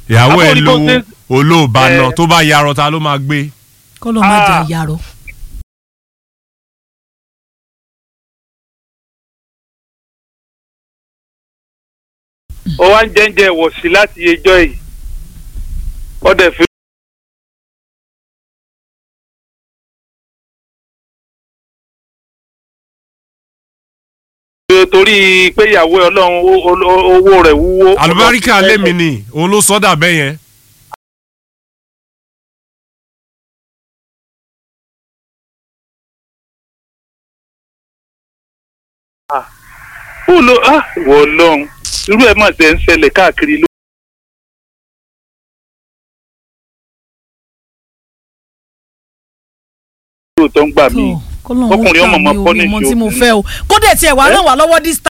ìyàwó ẹ Àbúrò ní bó lówó ṣe- olóòbá Eh. náà tó bá yarọ ta ló máa gbé. kọ́ ló má jà Ah. yàrá. ó wá ń jẹ́ńjẹ́ wọ̀ sí láti ẹjọ́ yìí ó dẹ̀ fi. torí pé ìyàwó ẹ ọlọ́run ó- ó- owó rẹ̀ wúwo. àlùbáríkà lémi ni òun ló sọ́dà bẹ́ẹ̀ yẹn. ó lo ah, wọ ọlọ́run irú ẹ̀ mà ṣe ń ṣẹlẹ̀ káàkiri ló. lóòótọ́ ń gbà mí kọ́ ló ń Ọkùnrin ọmọ ṣàmì ọmọ omi punish ọmọ tí mo obìnrin. fẹ́ o kó dẹ̀ tiẹ̀ wá Eh? ràn wá lọ́wọ́ this